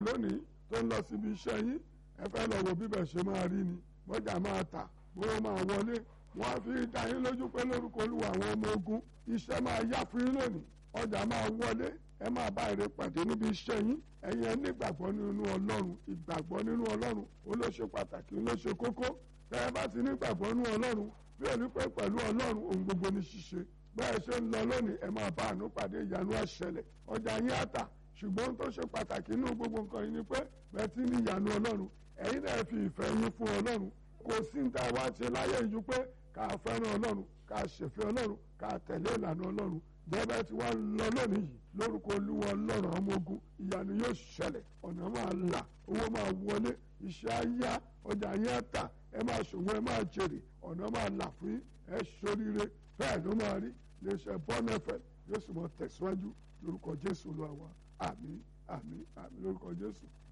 lónìí tó ń lọ síbi iṣẹ́ yín ẹ fẹ́ lọ wo bíbẹ̀ ṣe máa rí ni bọ́jà máa tà bówó máa wọlé wọ́n á fi dá yín lójú pé lórúkọ olúwa àwọn ọmọ ogun iṣẹ́ máa yá fún yín lónìí ọjà máa wọlé ẹ máa bá èrè pàdé níbi iṣẹ́ yín ẹ̀yin ẹ nígbàgbọ́ nínú ọlọ́run ìgbàgbọ́ nínú ọlọ́run ó ló ṣe pàtàkì ó ló ṣe kókó tẹ́ ẹ bá ti nígbàgbọ́ nínú ọlọ́run bí ẹni pé pẹ̀lú ọlọ́run ohun gbogbo ní ṣíṣe bẹ́ẹ̀ ṣe ń lọ lónìí ẹ máa bá àánú pàdé ìyanu àṣẹlẹ̀ ọjà yín á tà ṣùgbọ́n tó ṣe pàtàkì nínú gbogbo nǹkan yìí ni pé bẹ́ẹ̀ tí ní ìyanu ọlọ́run ẹ̀yin náà fi ìfẹ́ yín fún ọlọ́run kò sí ní tá a wá ṣe láyé yìí pé ká fẹ́ràn ọlọ́run ká ṣèfẹ́ ọlọ́run ká tẹ̀lé ìlànà ọlọ́run bẹ́ẹ̀ tí wọ́n lọ lónìí yìí lórúkọ olúwa ọlọ́run ọmọ ogun ìyanu yóò ṣẹlẹ̀ ọ̀nà máa là owó máa wọlé iṣẹ́ á yá ọjà yẹn á tà ẹ máa ṣòwò ẹ máa jèrè ọ̀nà máa là fún yín ẹ ṣoríire bẹ́ẹ̀ ló máa rí iléeṣẹ́ bọ́nẹ́fẹ̀ yóò sì mọ tẹ̀síwájú lórúkọ jésù olúwa wa àmín àmín àmín lórúkọ jésù